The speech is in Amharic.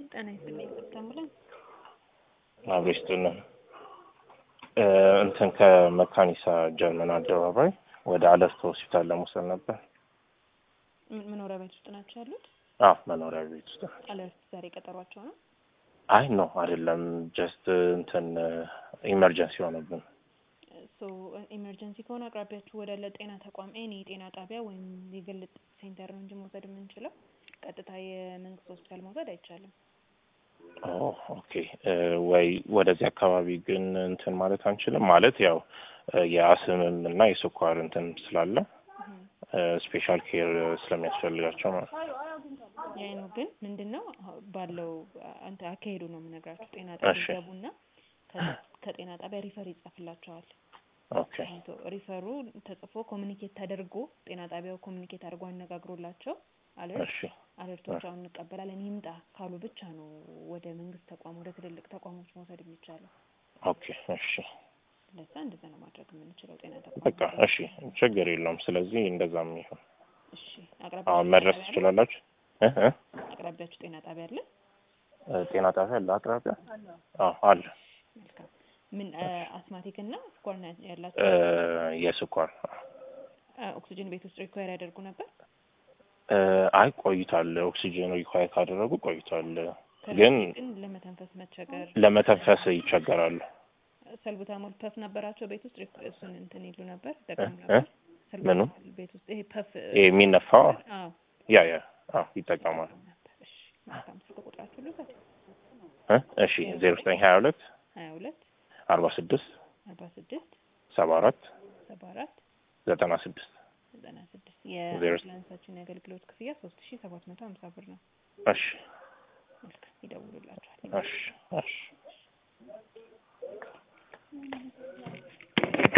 ጤና ይስጥልኝ አምቡላንስ አብሮ ይስጥልን። እንትን ከመካኒሳ ጀርመን አደባባይ ወደ አለርት ሆስፒታል ለመውሰድ ነበር። ምን- መኖሪያ ቤት ውስጥ ናቸው ያሉት? አዎ መኖሪያ ቤት ውስጥ። አለርት ዛሬ ቀጠሯቸው ነው። አይ ነው አይደለም፣ ጀስት እንትን ኢመርጀንሲ ሆነብን። ሶ ኢመርጀንሲ ከሆነ አቅራቢያችሁ ወዳለ ጤና ተቋም ኤኒ የጤና ጣቢያ ወይም የግል ሴንተር ነው እንጂ መውሰድ የምንችለው ቀጥታ የመንግስት ሆስፒታል መውሰድ አይቻልም። ኦ ኦኬ። ወይ ወደዚህ አካባቢ ግን እንትን ማለት አንችልም ማለት ያው የአስምም እና የስኳር እንትን ስላለ ስፔሻል ኬር ስለሚያስፈልጋቸው ማለት ነው። ያይ ነው ግን ምንድን ነው ባለው አንተ አካሄዱ ነው የምነግራችሁ። ጤና ጣቢያ እሺ። ይገቡና ከዛ- ከጤና ጣቢያ ሪፈር ይጻፍላቸዋል። ኦኬ ሶ ሪፈሩ ተጽፎ ኮሚኒኬት ተደርጎ ጤና ጣቢያው ኮሚኒኬት አድርጎ አነጋግሮላቸው አለርት እሺ አለርቶች አሁን እንቀበላለን ይምጣ ካሉ ብቻ ነው ወደ መንግስት ተቋም ወደ ትልልቅ ተቋሞች መውሰድ የሚቻለው። ኦኬ እሺ ለዛ እንደዛ ነው ማድረግ የምንችለው ጤና ተቋም። በቃ እሺ ችግር የለውም። ስለዚህ እንደዛም ይሁን። እሺ አሁን አቅራቢያችሁ መድረስ ጤና ጣቢያ አለ? ትችላላችሁ? እ እ አቅራቢያችሁ ጤና ጣቢያ አለ? ጤና ጣቢያ አለ አቅራቢያ? አዎ አለ። መልካም። ምን አስማቲክ እና ስኳር ነው ያላቸው? እ የስኳር አ- ኦክሲጅን ቤት ውስጥ ሪኳየር ያደርጉ ነበር? እ አይ ቆይቷል። ኦክሲጅን ሪኳየር ካደረጉ ቆይቷል። ከዚህ ግን ግን ለመተንፈስ መቸገር ለመተንፈስ ይቸገራሉ። ሰልቡታሞል ፐፍ ነበራቸው ቤት ውስጥ ሪክ- እሱን እንትን ይሉ ነበር ይጠቀሙ እ? ነበር። ምኑ? ሰልቡታሞል ቤት ውስጥ ይሄ ፐፍ ይሄ የሚነፋው አዎ ያ ያ አዎ ይጠቀማል። ነበር። እሺ መልካም። ስልክ ቁጥራችሁ ልውሰድ። እ እሺ ዜሮ ዘጠኝ ሀያ ሁለት ሀያ ሁለት አርባ ስድስት አርባ ስድስት ሰባ አራት ሰባ አራት ዘጠና ስድስት ዘጠና ስድስት ዜሮ የአምቡላንሳችን የአገልግሎት ክፍያ ሶስት ሺ ሰባት መቶ ሀምሳ ብር ነው። እሺ መልካም ይደውሉላችኋል። እሺ እሺ